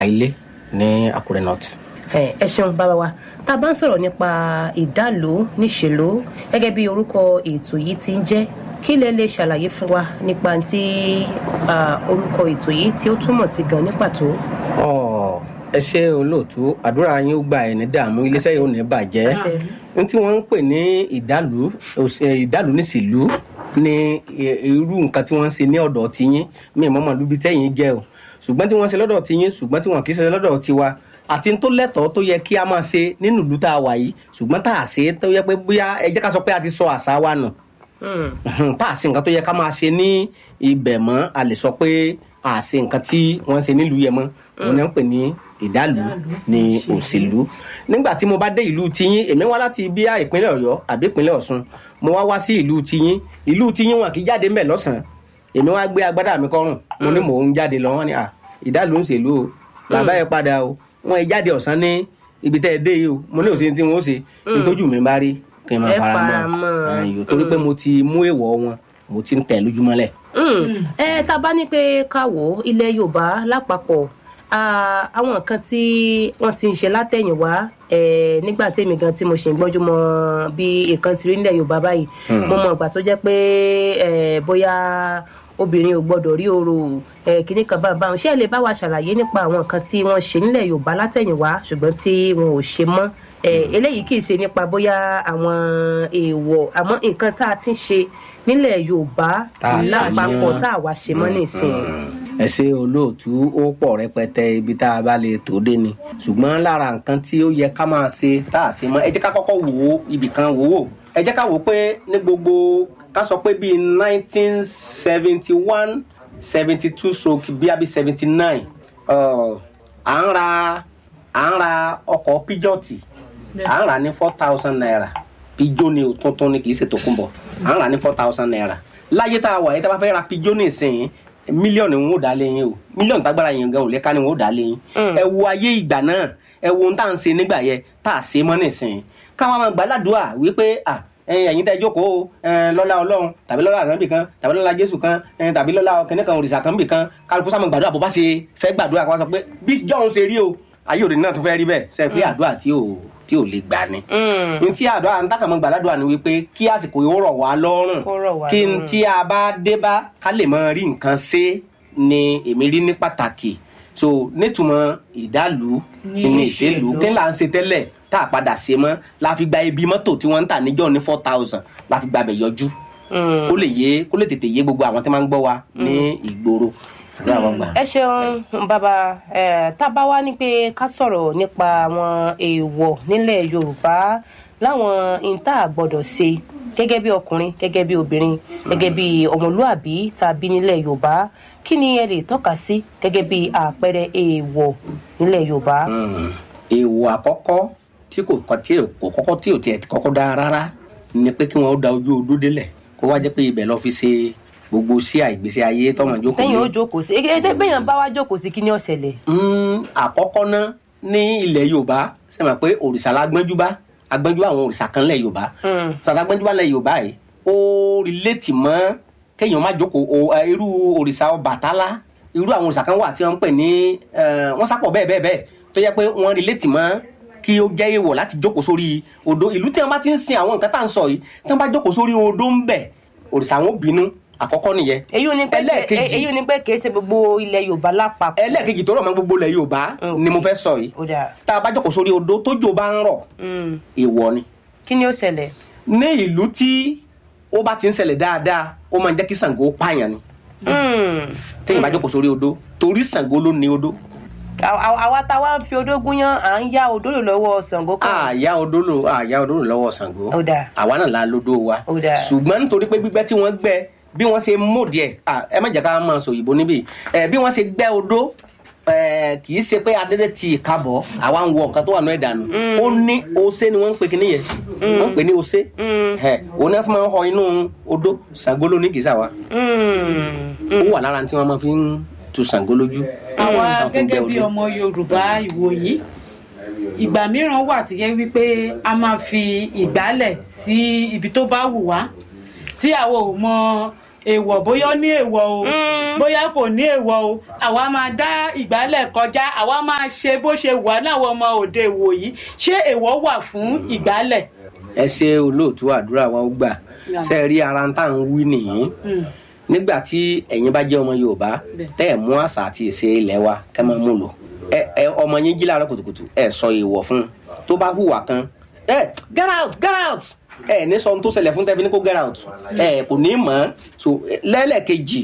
ilé ní àkúrẹ́ north. ẹ ẹ ṣeun bàbá wa tá a bá ń sọ̀rọ̀ nípa ìdálò níṣèlú gẹ́gẹ́ bí orúkọ ètò yìí ti ń jẹ́ kí lẹ lè ṣàlàyé fún wa nípa tí ah, orúkọ ètò yìí tí ó túmọ̀ sí gan ní pàtó. Ọ̀, ẹ ṣe olóòtú àdúrà yín ó gba ẹ̀ ní dààmú iléeṣẹ́ yìí ò ní bàjẹ́ Àṣẹ. ní tí wọ́n ń pè ní ìdálù òṣè- ìdálù níṣìlú ní i- irú nǹkan tí wọ́n ń ṣe ní ọ̀dọ̀ tiyín mi ì mọ́mọ́ lúbi tẹ́yìn jẹ́ o ṣùgbọ́n tí wọ́n ń ṣe lọ́dọ̀ tiyín ṣùgbọ́n tí wọ́n kì í ṣe lọ́dọ̀ tiwa àti tó lẹ́tọ̀ọ́ tó yẹ kí a máa ṣe nínú ìlú tá a wà yìí ṣùgbọ́n tá a ṣe tó yẹ pé bóyá ẹ jẹ́ ká sọ pé a ti sọ àṣà wa nù Hmm. tá a ṣe nǹkan tó yẹ ká máa ṣe ní ibẹ̀ mọ́ a lè sọ pé a ṣe nǹkan tí wọ́n ń ṣe nílùú yẹn mọ́ òun ni wọ́n ń pè ní ìdálù ní òṣèlú nígbà tí mo bá dé ìlú tiyín èmi wá láti bíyà ìpínlẹ̀ ọ̀yọ́ àbí ìpínlẹ̀ ọ̀ṣun mo wá wá sí ìlú tiyín ìlú tiyín wọn kì í jáde ńbẹ̀ lọ́sàn-án èmi wá gbé agbádá mi kọ́rùn mo ní mò ń jáde lọ wọ́n ní à ìdálù ń ṣèlú o bàbá yẹn padà o wọ́n yẹ jáde ọ̀sán ní ibi tẹ́ ẹ dé yìí o mo ní òsè tí wọ́n ó ṣe nítójú mi bá rí kí n máa Ẹ fara fara mọ́ mọ́. ẹ̀yìn torí pé mo ti mú èèwọ̀ wọn mo ti ń tẹ̀ lójúmọ́lẹ̀. Mm. ẹ tá a bá ní pé ká wò ó ilẹ̀ yorùbá lápapọ̀ ah, àwọn nǹkan tí wọ́n ti ń ṣe látẹ̀yìnwá eh, nígbà tèmi gan tí mo ṣì ń gbọ́njú mọ bí nǹkan ti rí nílẹ̀ yorùbá báyìí mo mọ ìgbà tó jẹ́ pé eh, bóyá obìnrin ò gbọ́dọ̀ rí oro eh, kìnnì kan báwọn báwọn ṣé ẹ lè bá wa ṣàlàyé nípa àwọn nǹkan tí wọ́n ṣe nílẹ̀ yorùbá látẹ̀yìnwá ṣùgbọ́n tí wọn ò ṣe mọ́ Eh, eléyìí kì í ṣe nípa bóyá àwọn èèwọ̀ àmọ́ nǹkan tá a ti ń ṣe nílẹ̀ yorùbá Tá a ṣe lápapọ̀ mọ́. tá a wá ṣe mọ́ nísìnyí. ẹ ṣe olóòtú ó pọ̀ rẹpẹtẹ ibi tá a bá lè tó dé ni ṣùgbọ́n lára nǹkan tí ó yẹ ká máa ṣe tá a ṣe mọ́ ẹ jẹ́ ká kọ́kọ́ wò ó ibì kan wò ó ẹ jẹ́ ká wò ó pé ní gbogbo ká sọ pé bíi nineteen seventy one seventy two stroke bíi àbí seventy nine à ń ra à ń ra ọkọ̀ píjọ́ọ̀tì à ń rà ní four thousand naira pijó ni o tuntun ni kì í ṣe tòkunbọ̀ à ń rà ní four thousand naira láyé tá a wà yìí tá a bá fẹ́ ra pijó ní ìsìn mílíọ̀nù ń wò dá léyìn o mílíọ̀nù tágbára yẹn gan ò lè ká ni ń wò dá léyìn ẹ wo ayé ìgbà náà ẹ wo ohun tá à ń ṣe nígbà yẹn tá a ṣe mọ́ nísìn káwọn máa gbàládùá wípé à ẹyin ẹyin tẹ jókòó ẹ lọ́lá ọlọ́run tàbí lọ́lá ànábì kan tàbí lọ́lá jésù kan ẹ tàbí lọ́lá kẹ́nẹ́ kan òrìṣà kan bì kan kálukú sáà máa gbàdúrà bó bá ṣe fẹ́ gbàdúrà kó wá sọ pé bí john ṣe rí o ayé òde náà tún fẹ́ rí bẹ́ẹ̀ ṣe pé àdúrà tí ò tí ò lè gbà ni n tí àdúrà ń tàkàmọ́ gbàládùá ni wípé kí àsìkò yìí ó rọ̀ wá lọ́rùn Kó rọ̀ wá kí n lọ́rùn. tí a bá dé bá ká lè máa rí nǹkan ṣe ni èmi rí ní pàtàkì so nítumọ̀ ìdálù Ní ní ìṣèlú. ìṣèlú kí n là ń ṣe tẹ́lẹ̀ tá a padà ṣe mọ́ la fi gba ibi mọ́tò tí wọ́n ń tà níjọ́ ní four thousand la fi gba bẹ̀ yọjú kó lè yé kó lè tètè yé gbogbo àwọn tí máa ń gbọ́ wa ní ìgboro àdúrà wọn gbà. ẹ ṣeun bàbá ẹ tá a bá wá ní pé ká sọ̀rọ̀ nípa àwọn èèwọ̀ nílẹ̀ yorùbá láwọn ìta àgbọ̀dọ̀ ṣe gẹ́gẹ́ bí ọkùnrin gẹ́gẹ́ bí obìnrin gẹ́gẹ́ bí ọmọlúàbí tàbí nílẹ̀ yorùbá kí ni ẹ lè tọ́ka sí gẹ́gẹ́ bí àpẹẹrẹ èèwọ̀ nílẹ̀ yorùbá. Mm. èèwọ̀ àkọ́kọ́ tí kò kọ́ tí kò kọ́kọ́ tí ò tiẹ̀ kọ́kọ́ dáa rárá ni pé kí wọ́n da ojú odó délẹ̀ kó wá jẹ́ pé ibẹ̀ lọ fi ṣe gbogbo sí àìgbésí ayé tọmọ jókòó lẹ́yìn lé. ó jókòó sí ẹ bẹ́yàn bá wá jókòó sí kí ni ó ṣẹlẹ̀. Mm, àkọ́kọ́ náà ní ilẹ̀ yorùbá ṣe mọ̀ pé òrìṣà la gbẹ́njú bá agbẹ́njú àwọn òrìṣà kan lẹ̀ yorùbá Mm. sàtà gbẹ́njú bá lẹ̀ yorùbá yìí ó rìlẹ́tì mọ́ kéèyàn má jókòó o- eh, irú òrìṣà Ọbàtálá irú àwọn òrìṣà kan wà tí wọ́n ń pè ní eh, wọ́n sápọ̀ bẹ́ẹ̀ bẹ́ẹ̀ bẹ́ẹ̀ tó yẹ pé wọ́n rìlẹ́tì mọ́ kí ó jẹ́ èèwọ̀ láti jókòó sórí odó ìlú tí wọ́n bá ti ń sin àwọn nǹkan tá à ń sọ yìí tí wọ́n bá jókòó sórí odó ń bẹ̀ òrìṣà wọn ò bínú àkọ́kọ́ nìyẹn èyí ò ní pé Ẹlẹ́ẹ̀kejì. èyí ò ní pé kì í ṣe gbogbo ilẹ̀ yorùbá lápapọ̀. ẹlẹ́ẹ̀kejì tó rọ̀ mọ́ gbogbo ilẹ̀ yorùbá Mm. ni mo fẹ́ sọ yìí ó dáa tá a bá jókòó sórí odó tójò bá ń rọ̀ Mm. èèwọ̀ ni kí ni ó ṣẹlẹ̀. ní ìlú tí ó bá ti ń ṣẹlẹ̀ dáadáa ó máa ń jẹ́ kí Ṣàngó pààyàn ni Mm. téèyàn bá jókòó sórí odó torí Ṣàngó ló ní odó Àwa- àwa àwa tá a wá ń fi odó gúnyán à ń yá odó lò lọ́wọ́ Ṣàngó kan. àyà odó lò àyà odó lò lọ́wọ́ Ṣàngó Ó dáa. àwa náà la lódó wa Ó dáa. ṣùgbọ́n nítorí pé gbígbẹ́ tí wọ́n gbẹ́ bí wọ́n ṣe mòdì ẹ̀ à, ẹ má jẹ́ ká máa sọ òyìnbó níbí ẹ bí wọ́n ṣe gbẹ́ odó ẹ, kì í ṣe pé adédè ti ìkábọ̀ àwa ń wọ nǹkan tó wà náà ìdànù ó ní ose ni wọ́n ń pè kí nìyẹn wọ́n ń pè ní ose Mm. ẹ òun náà fún máa ń họ inú odó Ṣàngó ló ní kì í ṣàwa Mm. ó wà lára tí wọ́n máa fi ń tu Ṣàngó lójú. àwa Wọ́n fi ń gẹ́gẹ́ gbẹ́ bí odó. ọmọ yorùbá ìwòyí ìgbà mìíràn wà tí yẹ wípé a máa fi ìgbálẹ̀ sí ibi tó bá wù wá tí àwọn ò mọ èèwọ̀ bóyá ó ní èèwọ̀ o Mm. bóyá kò ní èèwọ̀ o àwa máa dá ìgbálẹ̀ kọjá àwa máa ṣe bó ṣe wà láwọn ọmọ òde ìwòyí ṣé èèwọ̀ wà fún ìgbálẹ̀. ẹ ṣe olóòtú àdúrà wa ó gbà Yeah. ṣe rí ara tá à ń wí nìyí Mm. nígbà tí ẹ̀yin bá jẹ́ ọmọ yorùbá Bẹ́ẹ̀. tẹ́ ẹ̀ mú àṣà àti ìṣe ilẹ̀ wa kẹ́ máa mú lò ẹ ẹ ọmọ yín jí láàárọ̀ kùtùkùtù ẹ sọ èèwọ̀ fún un tó bá hùwà kan ẹ get out get out ẹ ní sọ ohun tó ṣẹlẹ̀ fún tẹ́fí ní kó get out ẹ kò ní mọ̀ ọ́n so ẹ, lẹ́lẹ́kejì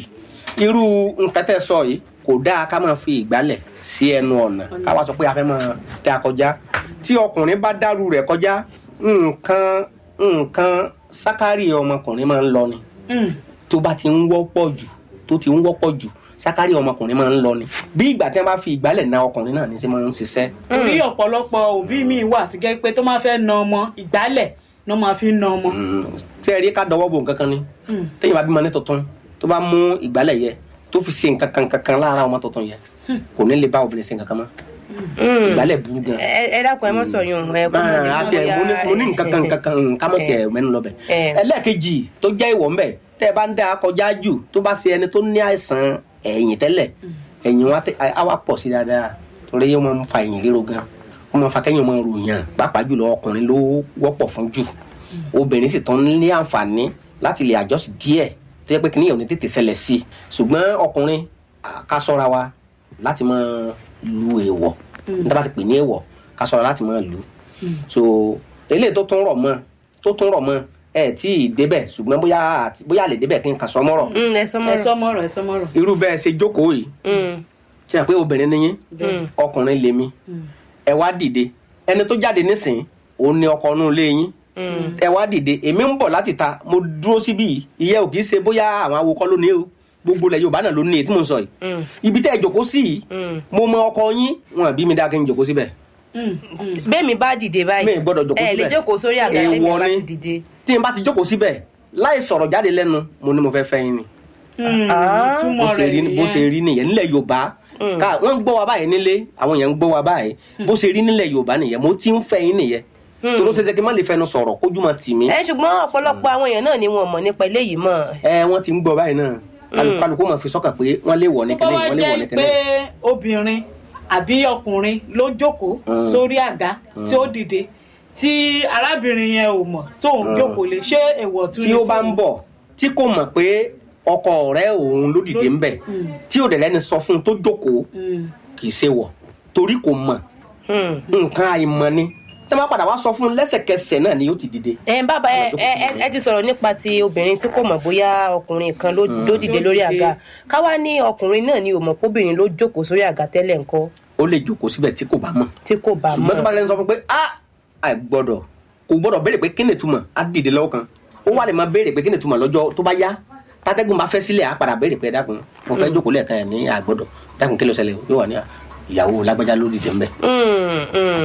irú nǹkan tẹ́ sọ yìí kò dáa ká máa fi ìgbálẹ̀ sí ẹnu ọ̀nà ká wá sọ pé a fẹ́ máa tẹ́ a kọjá tí ọkùnrin bá dárú rẹ̀ kọjá nǹkan nǹkan sákárì ọmọkùnrin máa ń lọ ni Mm. tó bá ti ń wọ́pọ̀ jù tó ti ń wọ́pọ̀ jù sákárì ọmọkùnrin máa ń lọ ni bí ìgbà tí wọ́n bá fi ìgbálẹ̀ na ọkùnrin náà ní sí máa ń ṣiṣẹ́. torí ọ̀pọ̀lọpọ̀ òbí mi wà tó jẹ́ pé tó máa fẹ́ na ọmọ ìgbálẹ̀ ló máa fi na ọmọ. tí ẹ rí ká dọwọ́ bò nǹkan kan ni Mm. téèyàn bá bímọ ní tuntun tó bá mú ìgbálẹ̀ yẹ tó fi ṣe nǹkan kan nǹkan kan lára ọmọ tuntun yẹ kò ní lè bá obìnrin ṣe nǹkan kan mọ́ ìgbálẹ̀ burú gan. ẹ ẹ dákun ẹ mọ sọ yun ẹ kó mọ ní àti ẹ mo ní mo ní nǹkan kan nǹkan kan nǹkan mọ̀ tiẹ̀ mẹ́nu lọ bẹ̀. ẹ. ẹlẹ́ẹ̀kejì tó jẹ́ ìwọ̀ ńbẹ̀ tẹ́ ẹ bá ń dá kọjá jù tó bá ṣe ẹni tó ní àìsàn ẹ̀yìn tẹ́lẹ̀ ẹ̀yìn wa tẹ- á wá pọ̀ sí dáadáa torí yóò máa ń fa ẹ̀yìn ríro gan ó máa ń fa kẹ́yìn máa ròyàn pàápàá jùlọ ọkùnrin ló wọ́pọ̀ fún jù obìnrin sì tán ní àǹfààní láti lè àjọsí díẹ̀ tó yẹ pé kí níyàwó ní tètè ṣẹlẹ̀ sí i ṣùgbọ́n ọkùnrin à, ká ṣọ́ra wa láti máa lu èèwọ̀ níta bá ti pè ní èèwọ̀ ká ṣọ́ra láti máa lu so eléyìí tó tún rọ̀ mọ́ tó tún rọ̀ mọ́ ẹ tí ì débẹ̀ ṣùgbọ́n bóyá àti- bóyá a lè débẹ̀ kí n kà sọ mọ́rọ̀ Mm, ẹ sọ ẹ mọ sọmọrọ ẹ sọmọrọ. irú bẹ́ẹ̀ ṣe jókòó yìí ṣe hàn pé obìnrin ni yín Mm. ọkùnrin lèmi ẹ wá dìde ẹni tó jáde nísìnyí òun ni ọkọ inú ilé yín ẹ wá dìde èmi ń bọ̀ láti ta mo dúró síbí yìí ìyẹn ò kì í ṣe bóyá àwọn awokọ́ ló ní o gbogbo ilẹ̀ yorùbá náà ló ní èyí tí mo ń sọ yìí ibi tẹ́ ẹ jókòó sí yìí mo mọ ọkọ yín wọn àbí mi dá kí n jókòó síbẹ̀ bẹ́ẹ̀ mi bá dìde báyìí mi ì gbọ́dọ̀ jókòó ẹ lè síbẹ̀ jókòó sórí àga lẹ́yìn Èèwọ̀ bá ni. ti dìde. tí n bá ti jókòó síbẹ̀ láì sọ̀rọ̀ jáde lẹ́nu mo ní mo fẹ́ fẹ́ yín ni Ah, bó túmọ̀ ṣe rẹ̀ rí bó ṣe nìyẹn. rí nìyẹn nílẹ̀ yorùbá ká wọ́n ń gbọ́ wa báyìí nílé àwọn èèyàn ń gbọ́ wa báyìí bó ṣe rí nílẹ̀ yorùbá nìyẹn mo ti ń fẹ́ yín nìyẹn tòró ṣe ṣe kí n má lè fẹnu sọ̀rọ̀ kójú máa tì mí ẹ ṣùgbọ́n ọ̀pọ̀lọpọ̀ àwọn èèyàn náà ni wọn mọ̀ nípa eléyìí mọ̀ ẹ wọ́n ti ń gbọ́ báyìí náà kálukú kálukú máa fi sọ́kàn pé wọ́n lè wọ̀ ní tó bá kẹ́lẹ́ wá wọ́n lè wọ̀ ní jẹ́ pé kẹ́lẹ́ obìnrin àbí ọkùnrin ló jókòó Mm. sórí àga tí ó dìde tí arábìnrin yẹn ò mọ̀ tó ń jókòó lé ṣé èèwọ̀ tún tí ó bá ń bọ̀ tí kò mọ̀ pé ọkọ ọ̀rẹ́ òun ló dìde ń bẹ̀ Mm. tí ò dẹ̀ lẹ́ni sọ fún un tó jókòó kì í ṣe wọ̀ torí kò mọ̀ nǹkan àìmọ̀ ni tí wọ́n bá padà wá sọ fún un lẹ́sẹ̀kẹsẹ̀ náà ni yóò ti dìde. ẹ bàbá ẹ ẹ ẹ- ẹ ti sọ̀rọ̀ nípa ti obìnrin tí kò mọ̀ bóyá ọkùnrin kan ló ló dìde lórí àga káwá ní ọkùnrin náà ni ò mọ̀ kóbìnrin ló jókòó sórí àga tẹ́lẹ̀ ńkọ́ ó lè jókòó síbẹ̀ tí kò bá mọ̀ tí kò bá ṣùgbọ́n tó bá mọ̀ lẹ́nu sọ fún pé a àìgbọ́dọ̀ kò gbọ́dọ̀ béèrè pé kí ni ìtumọ̀ á dìde lọ́wọ́ kan ó wà lè máa béèrè pé kí ni ìtumọ̀ lọ́jọ́ tó bá yá tátẹ́gùn bá fẹ́ sílẹ̀ á padà béèrè pé dákun mo fẹ́ jókòó lẹ́ẹ̀kan ẹ̀ ní àgbọ́dọ̀ dákun kí ló ṣẹlẹ̀ yóò wà ní à, ìyàwó lágbájá ló dìde ńbẹ̀ Mm, mm.